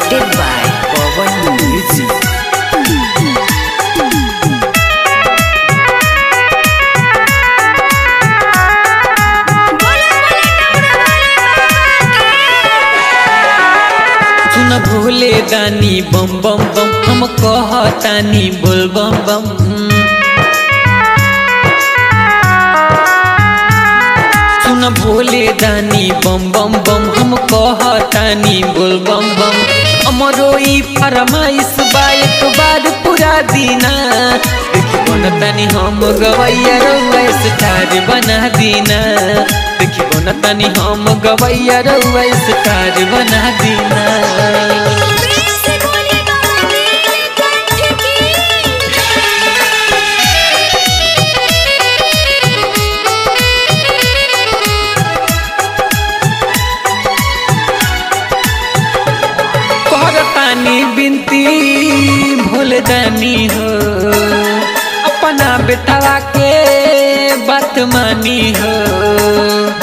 Presented by Pawan Music. सुन भोले दानी बम बम बम हम कहतानी बोल बम बम सुन भोले दानी बम बम बम हम कहतानी बोल बम बम अमरो ई फरमाइश बा एक बार पूरा दीना देखी बनतानी हम गवैया रउआ स्टार बना दीना देखी बनतानी हम गवैया रउआ स्टार बना दीना करतानी बिनती भूल जानी हो अपना बेटवा के बात मानी हो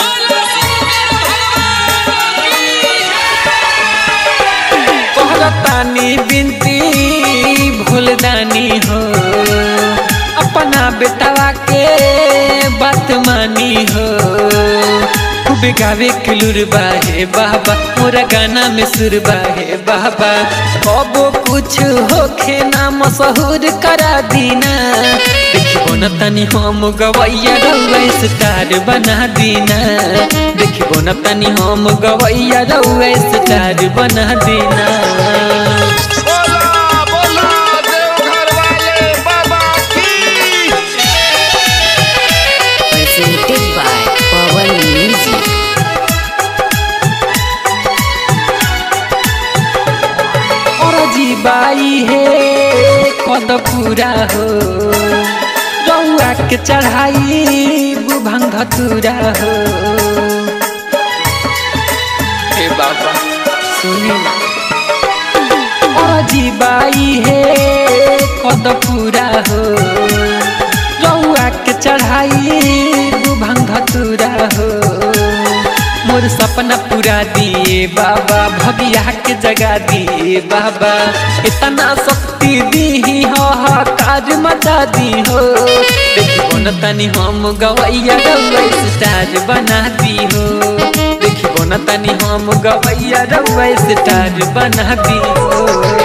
करतानी बिनती भूल जानी हो अपना बेटवा के बात मानी हो खूब गावे किलुर बाहे बाबा मोरा गाना में सुर बाहे बाबा कबो कुछ होखे ना मशहूर करा दीना देखिबो न तनी हम गवैया रउआ स्टार बना दीना देखिबो न तनी हम गवैया रउआ स्टार बना दीना बोला बोला देवघर वाले बाबा की Presented by Pawan Music. और जीबाई हे कद पूरा हो रउआ के चढ़ाई बुभंग धतूरा हो हे बाबा सुनी ना और जीबाई हे कद पूरा हो रउआ के चढ़ाई बुभंग धतूरा हो मोर सपना पूरा दिए बाबा भगिया के जगा दिए बाबा इतना शक्ति दी हो काज मचा दी हो देखिबो न तनी हम गवैया रउआ स्टार बना दी हो देखिबो न तनी हम गवैया रउआ स्टार बना दी हो